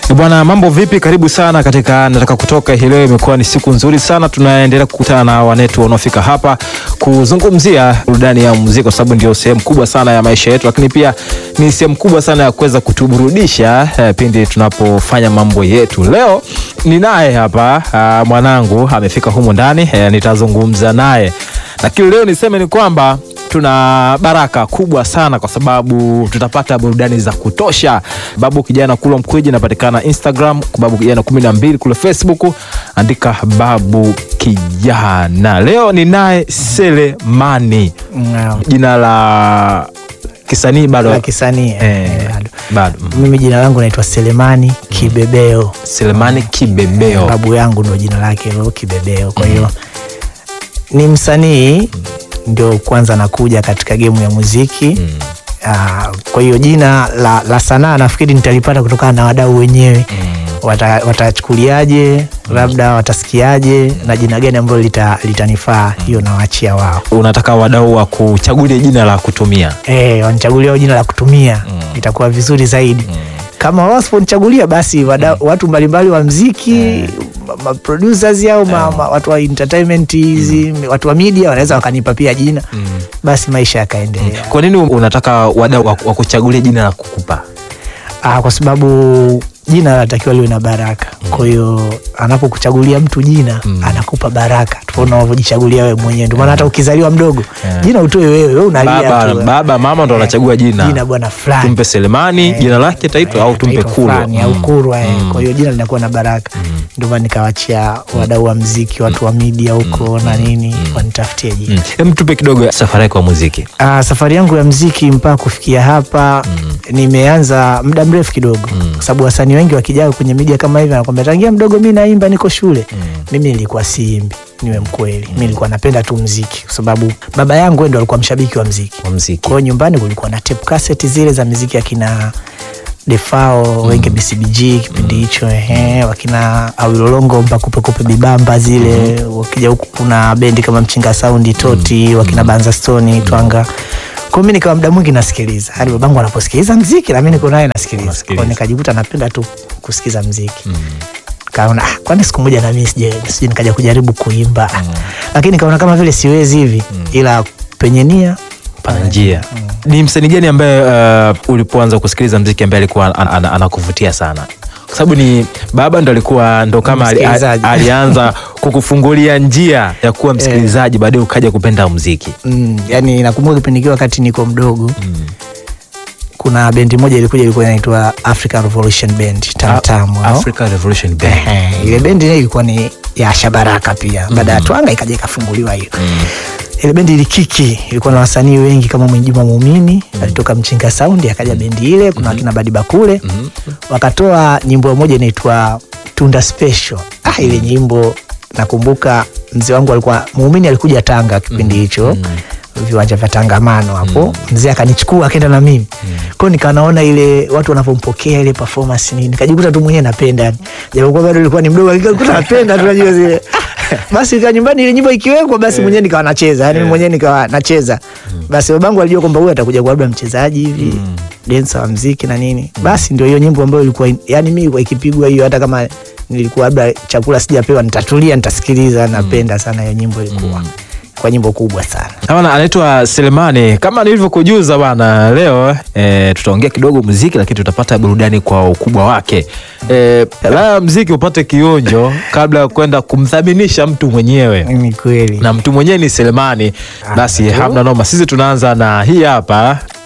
Bwana, mambo vipi? Karibu sana katika nataka kutoka hii leo. Imekuwa ni siku nzuri sana, tunaendelea kukutana na wanetu wanaofika hapa kuzungumzia burudani ya muziki, kwa sababu ndio sehemu kubwa sana ya maisha yetu, lakini pia ni sehemu kubwa sana ya kuweza kutuburudisha eh, pindi tunapofanya mambo yetu. Leo ninaye hapa ah, mwanangu amefika humu ndani eh, nitazungumza naye, lakini leo niseme ni kwamba tuna baraka kubwa sana kwa sababu tutapata burudani za kutosha. Babu Kijana Kulwa Mkwiji inapatikana Instagram, Babu Kijana kumi na mbili kule Facebook, andika Babu Kijana. Leo ni naye Selemani, Naam. jina la kisanii bado La kisanii eh, eh, bado. bado mm. Mimi jina langu naitwa Selemani Kibebeo. Selemani Kibebeo. Babu yangu ndo jina lake hilo Kibebeo. Kwa hiyo ni msanii ndio kwanza nakuja katika gemu ya muziki. Ah, kwa hiyo jina la, la sanaa nafikiri nitalipata kutokana na wadau wenyewe Wata- watachukuliaje, labda watasikiaje na jina gani ambalo lita- litanifaa, hiyo nawaachia wao. Unataka wadau wa kuchagulia jina la kutumia Eh, wanichagulia jina la kutumia itakuwa vizuri zaidi. Kama wao wasiponichagulia basi wada, watu mbalimbali wa mziki ma- ma producers au ma, ma, watu wa entertainment hizi watu wa media wanaweza wakanipa pia jina basi maisha yakaendelea. Kwa nini unataka wadau wa wa kuchagulia jina la kukupa? Ah, kwa sababu jina linatakiwa liwe na baraka. Kwa hiyo anapokuchagulia mtu jina anakupa baraka tofauti na unavyojichagulia wewe mwenyewe. Ndio maana hata ukizaliwa mdogo jina utoe wewe, wewe unalia Baba, tu. baba mama ndo Eh, anachagua jina. jina bwana fulani. Tumpe Selemani Eh, jina lake taitwa au tumpe Taitwa Kulwa. fulani au Kulwa eh. Kwa hiyo jina linakuwa na baraka, ndio maana nikawachia wadau wa mziki, watu wa media huko na nini wanitafutie jina. Mm. Hem, tupe kidogo safari yako ya muziki. Ah, safari yangu ya mziki mpaka kufikia hapa nimeanza muda mrefu kidogo, kwa sababu wasanii wengi wakijaa kwenye media kama hivi anakwambia tangia mdogo mi naimba, niko shule. Mimi nilikuwa siimbi, niwe mkweli, mi nilikuwa napenda tu mziki, kwa sababu baba yangu yeye ndo alikuwa mshabiki wa mziki. Wa muziki. Kwa hiyo nyumbani kulikuwa na tape cassette zile za miziki akina Defao wenge BCBG kipindi hicho ehe, wakina Awilolongo mpakupekupe bibamba zile. Wakija huku kuna bendi kama Mchinga Saundi Toti, wakina Banza Stone Twanga. Kwa mimi nikawa muda mwingi nasikiliza, hadi babangu anaposikiliza mziki na mimi niko naye nasikiliza. Kwa Unasikiliza. hiyo nikajikuta napenda tu kusikiza mziki kaona ah, kwani siku moja na mimi sije sije nikaja kujaribu kuimba lakini kaona kama vile siwezi hivi, ila penye nia Pana njia. Ni msanii gani ambaye uh, ulipoanza kusikiliza mziki ambaye alikuwa an- an- anakuvutia sana? Kwa sababu ni baba ndo alikuwa ndo kama ali, ali, Msikilizaji. alianza kukufungulia njia ya kuwa msikilizaji, baadaye ukaja kupenda muziki. Mm, yani nakumbuka kipindi kile wakati niko mdogo kuna bendi moja ilikuja ilikuwa inaitwa African Revolution Band Tamtam. hao. Africa Revolution Band. Ehe, ile bendi ile ilikuwa ni ya Shabaraka pia baada ya Twanga ikaja ikafunguliwa hiyo ile bendi ilikiki, ilikuwa na wasanii wengi kama Mwinjuma Muumini alitoka Mchinga Sound, akaja bendi ile, kuna wakina Badi Bakule wakatoa nyimbo moja inaitwa Tunda Special. Ah, ile nyimbo nakumbuka mzee wangu alikuwa Muumini, alikuja Tanga kipindi hicho viwanja vya Tangamano hapo, mzee akanichukua akaenda na mimi kwao, nikawa naona ile watu wanavyompokea ile performance nini, nikajikuta tu mwenyewe napenda yani, japokuwa bado nilikuwa ni mdogo, lakini nilikuwa napenda tu najua zile basi ikawa nyumbani ile nyimbo ikiwekwa basi mwenyewe nikawa nacheza yani mwenyewe nikawa nacheza basi babangu alijua kwamba huyu atakuja kuwa labda mchezaji hivi dancer wa mziki na nini basi ndio hiyo nyimbo ambayo ilikuwa yani mimi ilikuwa ikipigwa hiyo hata kama nilikuwa labda chakula sijapewa nitatulia nitasikiliza napenda sana hiyo nyimbo ilikuwa kwa nyimbo kubwa sana Bana anaitwa Selemani. Kama nilivyokujuza bana, leo e, tutaongea kidogo muziki, lakini tutapata burudani kwa ukubwa wake. E, la muziki upate kionjo kabla ya kwenda kumthaminisha mtu mwenyewe, ni kweli na mtu mwenyewe ni Selemani. Basi hamna noma, sisi tunaanza na hii hapa